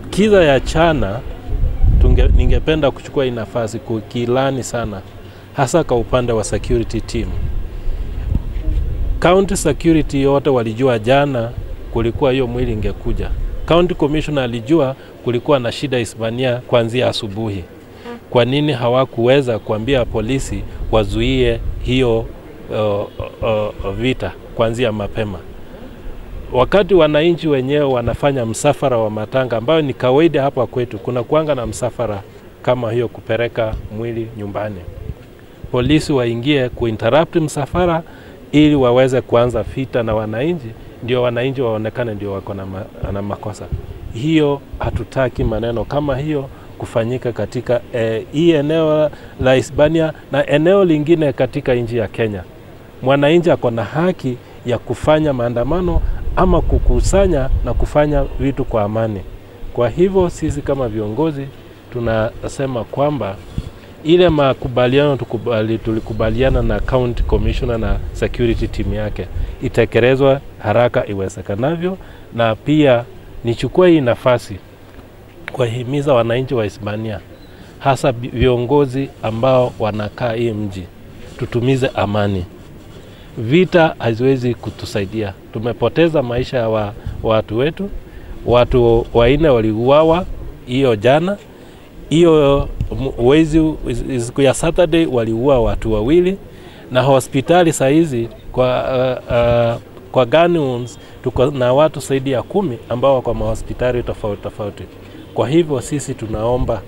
kiza ya chana tunge, ningependa kuchukua hii nafasi kukilani sana, hasa kwa upande wa security team. County security yote walijua jana kulikuwa hiyo mwili ingekuja. County commissioner alijua kulikuwa na shida Hispania kuanzia asubuhi. Kwa nini hawakuweza kuambia polisi wazuie hiyo uh, uh, vita kuanzia mapema? Wakati wananchi wenyewe wanafanya msafara wa matanga, ambayo ni kawaida hapa kwetu, kuna kuanga na msafara kama hiyo kupeleka mwili nyumbani, polisi waingie kuinterrupt msafara ili waweze kuanza vita na wananchi, ndio wananchi waonekane ndio wako na, ma, na makosa. Hiyo hatutaki maneno kama hiyo kufanyika katika eh, hii eneo la Hispania na eneo lingine katika nchi ya Kenya. Mwananchi ako na haki ya kufanya maandamano ama kukusanya na kufanya vitu kwa amani. Kwa hivyo sisi kama viongozi tunasema kwamba ile makubaliano tukubali, tulikubaliana na county commissioner na security team yake itekelezwe haraka iwezekanavyo, na pia nichukue hii nafasi kuwahimiza wananchi wa Hispania, hasa viongozi ambao wanakaa hii mji, tutumize amani. Vita haziwezi kutusaidia. Tumepoteza maisha ya wa, watu wetu, watu wanne waliuawa hiyo jana hiyo wezi siku ya Saturday waliua watu wawili, na hospitali saa hizi kwa, uh, uh, kwa gun wounds tuko na watu zaidi ya kumi ambao wako mahospitali tofauti tofauti. Kwa hivyo sisi tunaomba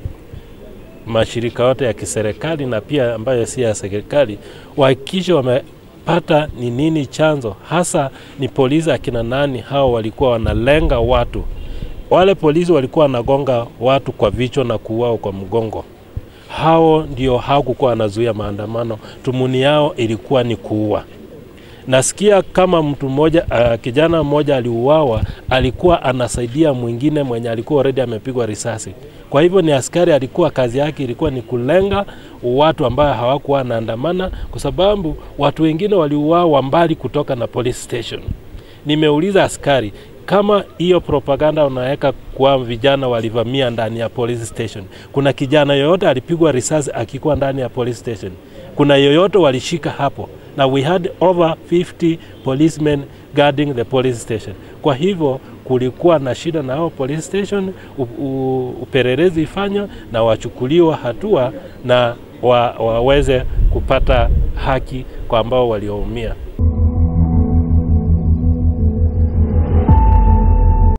mashirika yote ya kiserikali na pia ambayo si ya serikali wahakikishe wamepata ni nini chanzo hasa, ni polisi akina nani hao walikuwa wanalenga watu wale polisi walikuwa wanagonga watu kwa vichwa na kuuao kwa mgongo. Hao ndio hawakukuwa wanazuia maandamano, tumuni yao ilikuwa ni kuua. Nasikia kama mtu mmoja uh, kijana mmoja aliuawa, alikuwa anasaidia mwingine mwenye alikuwa already amepigwa risasi. Kwa hivyo ni askari, alikuwa kazi yake ilikuwa ni kulenga watu ambao hawakuwa wanaandamana, kwa sababu watu wengine waliuawa mbali kutoka na police station. Nimeuliza askari kama hiyo propaganda unaweka kwa vijana walivamia ndani ya police station, kuna kijana yoyote alipigwa risasi akikuwa ndani ya police station? Kuna yoyote walishika hapo? Na we had over 50 policemen guarding the police station. Kwa hivyo kulikuwa na shida na hao police station, u, u, upelelezi ifanywa na wachukuliwa hatua na wa, waweze kupata haki kwa ambao walioumia.